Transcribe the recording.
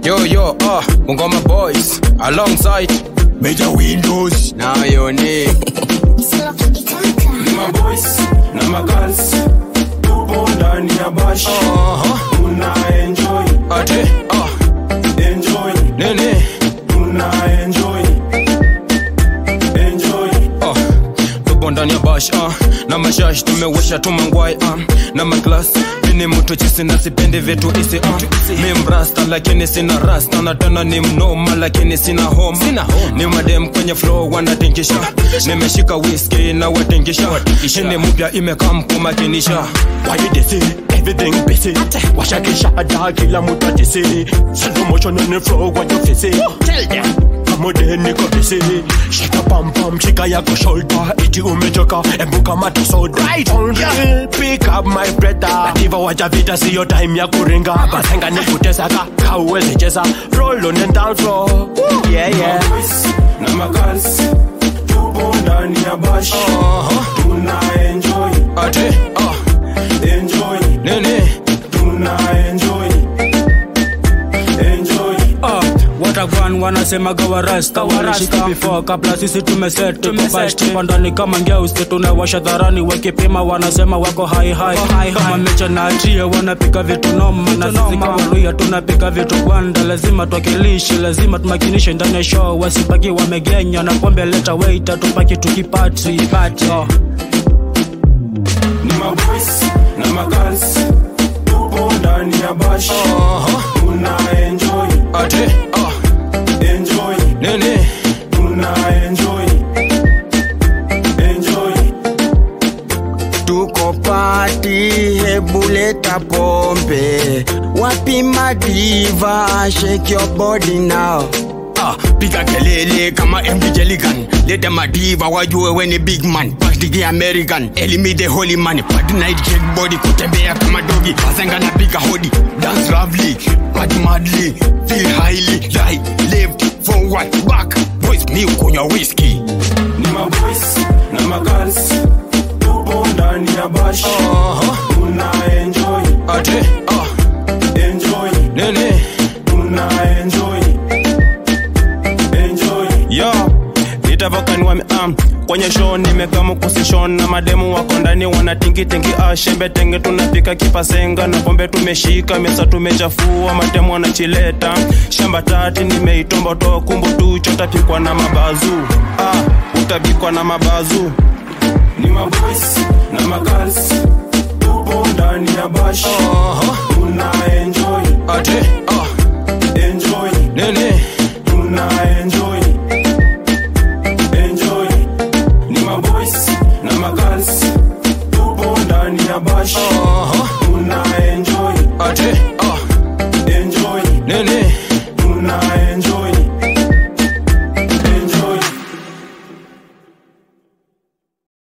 Yo yo, uh, Bungoma boys alongside Major Windows now your name. ni maboys na magirls tupo ndani ya bash Uh-huh. tuna enjoy Ate, uh, enjoy nene, tuna enjoy enjoy uh, tupo ndani ya bash uh, na mashash tumewesha tumangwai uh, na maglas mini mtu chisi na sipendi vitu isi uh, mi mrasta lakini sina rasta na tena ni mnoma lakini sina home, sina home. ni madem kwenye flow wanatingisha nimeshika whisky na watingisha shini mpya imekam kumakinisha Why you this Everything busy Washakisha ada kila mtu atisi Slow motion on the floor what you fisi Tell them Kama de niko busy Shika pam pam shika yako shoulder Iti umechoka embuka mata soda Right on yeah. Pick up my brother Nativa waja vita siyo time ya kuringa Basenga ni kutesa ka Kauwezi cheza Roll on the dance floor Woo. Yeah yeah maboys na magirls tupo ndani ya bash tuna enjoy Ate, uh, enjoy nene, tuna enjoy enjoy Ah, watagwan wanasemaga warasta wanashika before kabla sisi tumeset tumebash tupa ndani kama ngeusi tunawasha dharani wakipima wanasema wako hai hai kama mecha na atia wanapika vitu noma na sisi kawaluya tunapika vitu gwanda lazima tuwakilishe lazima tumakinishe ndani ya show wasibaki wamegenya na pombe leta waita tupaki tukipati pati oh. ni maboys na magirls tupo ndani ya bash tuna enjoy ate, uh, enjoy nene, tuna enjoy enjoy tuko pati hebuleta pombe wapi madiva shake your body now Ah, piga kelele kama MD Jelligan leta madiva wajue we ni big man Pastiki American elimi the holy man Party night cake body kutembea kama dogi Mazenga na piga hodi dance lovely Party madly feel highly right left forward back boys mi ukunywa whiskey ni maboys na magirls tupo ndani ya bash tuna enjoy ate, uh, enjoy nene, tuna enjoy enjoy yo itavokani wame um, kwenye show nimekamu kusishon na mademu wako ndani wanatingitingi ah, shembe tenge tunapika kipasenga na pombe tumeshika mesa tumechafua matemu wanachileta shamba tati nimeitomba toa kumbu tu chotapikwa na mabazu ah, utabikwa na mabazu ni maboys na magirls tupo ndani ya bash tuna enjoy ate, ah, enjoy nene, tuna enjoy enjoy ni maboys na magirls tupo ndani ya bash